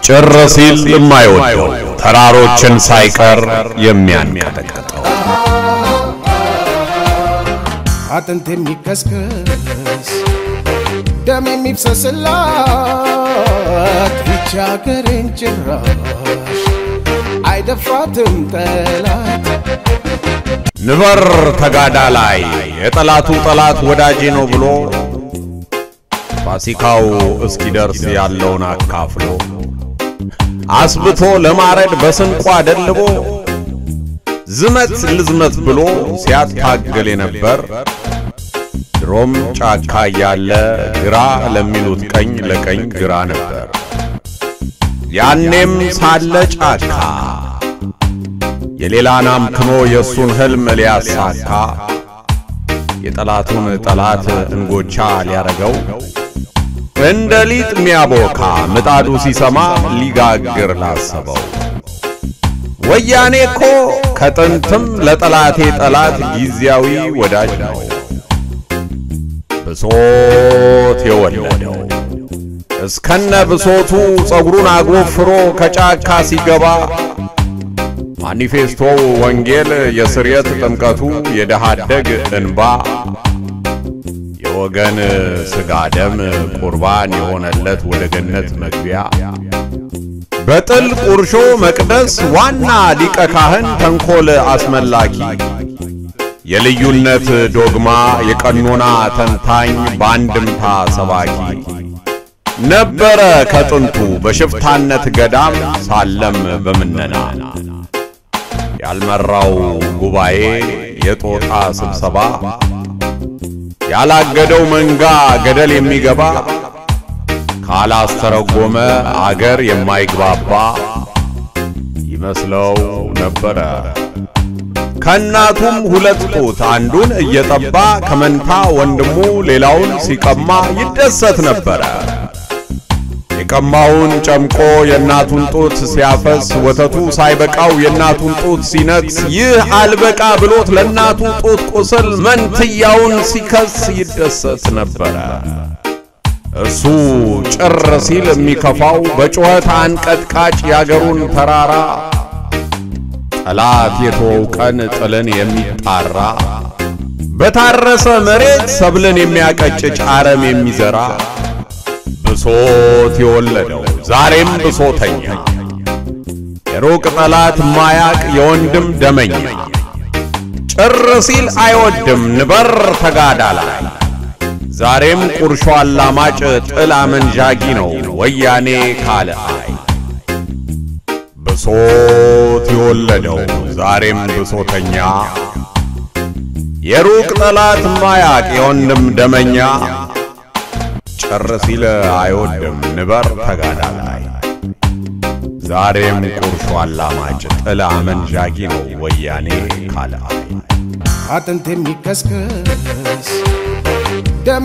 ጭር ሲል የማይወደው ተራሮችን ሳይቀር የሚያንቀጠቅጠው አጥንት የሚከስከስ ደም የሚፍሰስላት ይቺ አገሬን ጭራሽ አይደፍራትም ጠላት ንበር ተጋዳ ላይ የጠላቱ ጠላት ወዳጄ ነው ብሎ ፋሲካው እስኪደርስ ያለውን አካፍሎ አስብቶ ለማረድ በስንቋ ደልቦ ዝመት ልዝመት ብሎ ሲያታገል የነበር ድሮም ጫካ እያለ ግራ ለሚሉት ቀኝ ለቀኝ ግራ ነበር። ያኔም ሳለ ጫካ የሌላን አምክኖ የእሱን ሕልም ሊያሳካ የጠላቱን ጠላት እንጎቻ ሊያረገው እንደ ሊጥ ሚያቦካ ምጣዱ ሲሰማ ሊጋግር ላሰበው ወያኔ እኮ ከጥንትም ለጠላቴ ጠላት ጊዜያዊ ወዳጅ ነው። ብሶት የወለደው እስከነ ብሶቱ ጸጉሩን አጎፍሮ ከጫካ ሲገባ ማኒፌስቶው ወንጌል የስርየት ጥምቀቱ የደሃ አደግ እንባ የወገን ሥጋ ደም ቁርባን የሆነለት ወደ ገነት መግቢያ በጥል ቁርሾ መቅደስ ዋና ሊቀ ካህን ተንኮል አስመላኪ የልዩነት ዶግማ የቀኖና ተንታኝ በአንድምታ ሰባኪ ነበረ ከጥንቱ በሽፍታነት ገዳም ሳለም በምነና ያልመራው ጉባኤ የጦጣ ስብሰባ ያላገደው መንጋ ገደል የሚገባ ካላስተረጎመ አገር የማይግባባ ይመስለው ነበረ። ከእናቱም ሁለት ጡት አንዱን እየጠባ ከመንታ ወንድሙ ሌላውን ሲቀማ ይደሰት ነበረ። የቀማውን ጨምቆ የእናቱን ጡት ሲያፈስ ወተቱ ሳይበቃው የእናቱን ጡት ሲነክስ ይህ አልበቃ ብሎት ለእናቱ ጡት ቁስል መንትያውን ሲከስ ይደሰት ነበረ። እርሱ ጭር ሲል የሚከፋው በጩኸት አንቀጥቃጭ ያገሩን ተራራ ጠላት የተወው ቀን ጥልን የሚጣራ በታረሰ መሬት ሰብልን የሚያቀጭጭ አረም የሚዘራ ብሶት የወለደው ዛሬም ብሶተኛ የሩቅ ጠላት ማያቅ የወንድም ደመኛ ጭር ሲል አይወድም ንበር ተጋዳ ላይ ዛሬም ቁርሾ አላማጭ ጥል አመንዣጊ ነው ወያኔ ካለ አይ ብሶት የወለደው ዛሬም ብሶተኛ የሩቅ ጠላት ማያቅ የወንድም ደመኛ ጭር ሲል አይወድም ንበር ተጋዳ ላይ ዛሬም ቁርሾ አላማጭ ጥል አመንዣጊ ነው ወያኔ ካለ አይ አጥንት የሚከስከስ ደም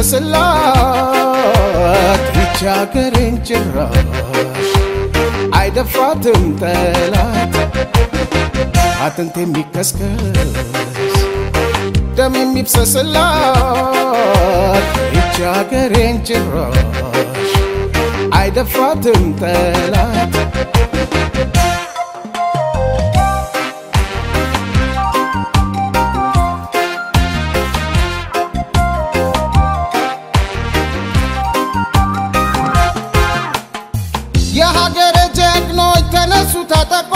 የሚፍሰስላት ይቺ አገሬን ጭራሽ አይደፍራትም ጠላት አጥንት የሚከስከስ ደም የሚፍሰስላት ይቺ አገሬን ጭራሽ አይደፍራትም ጠላት የሀገር ጀግኖች ተነሱ ታጠቆ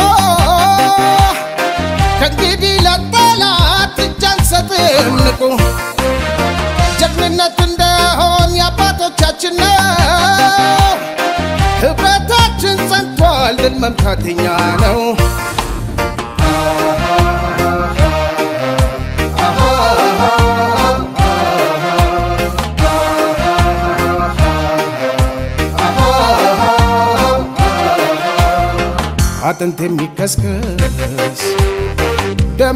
ከእንግዲህ ለጠላት እጅ አንሰጥም ንቁ ጀግንነት እንደሆን የአባቶቻችን ነው ህብረታችን ጸንቷል ድል መምታት የኛ ነው አጥንት የሚከስከስ ደም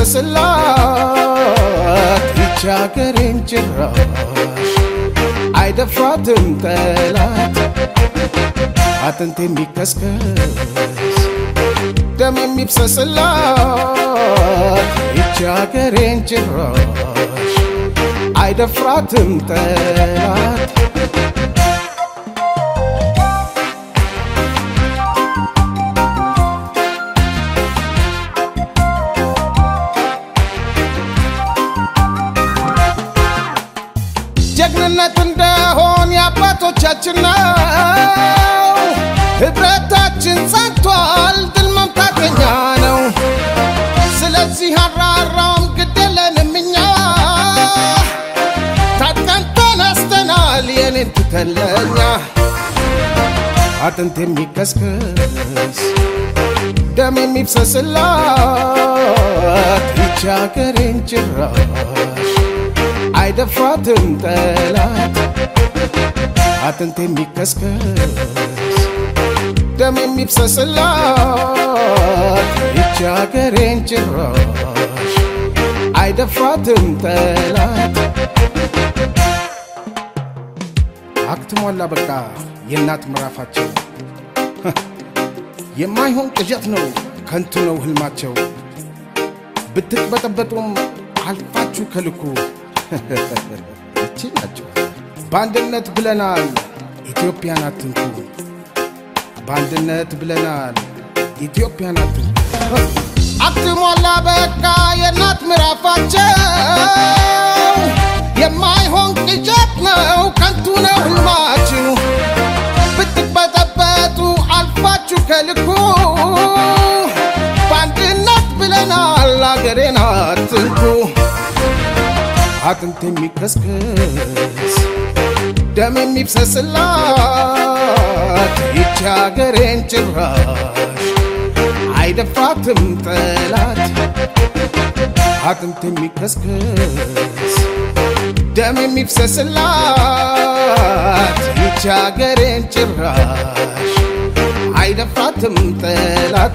የሚፍሰስላት ይቺ አገሬን ጭራሽ አይደፍራትም ጠላት አጥንት የሚከስከስ ደም የሚፍሰስላት ይቺ አገሬን ጭራሽ አይደፍራትም ጠላት አንድነት እንደሆን የአባቶቻችን ነው። ህብረታችን ጸንቷል፣ ድል መምታት የኛ ነው። ስለዚህ አራራም ግደለንም እኛ ታጥቀን ተነስተናል፣ የኔን ትተን ለእኛ አጥንት የሚከስክስ ደም የሚፍሰስላት ይቺ አገሬን ጭራሽ አይደፍራትም ጠላት አጥንት የሚከስከስ ደም የሚፍሰስላት ይቺ አገሬን ጭራሽ አይደፍራትም ጠላት አክትሟላ በቃ የእናት ምዕራፋቸው የማይሆን ቅዠት ነው ከንቱ ነው ህልማቸው ብትቅበጠበጡም አልፋችሁ ከልኩ ይችላቸው በአንድነት ብለናል ኢትዮጵያን አትንኩ በአንድነት ብለናል ኢትዮጵያን አትንኩ አክትሟላ በቃ የእናት ምዕራፋቸው የማይሆን ቅዠት ነው ከንቱ ነው ህልማችሁ ብትበጠበጡ አልፋችሁ ከልኩ በአንድነት ብለናል አገሬን አትንኩ አጥንት የሚከስክስ ደም የሚፍሰስላት ይቺ አገሬን ጭራሽ አይደፍራትም ጠላት አጥንት የሚከስክስ ደም የሚፍሰስላት ይቺ አገሬን ጭራሽ አይደፍራትም ጠላት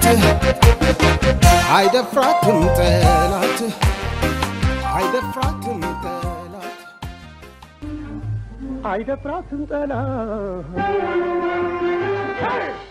አይደፍራትም ጠላት አይደፍራትም ጠላት አይደፍራትም ጠላት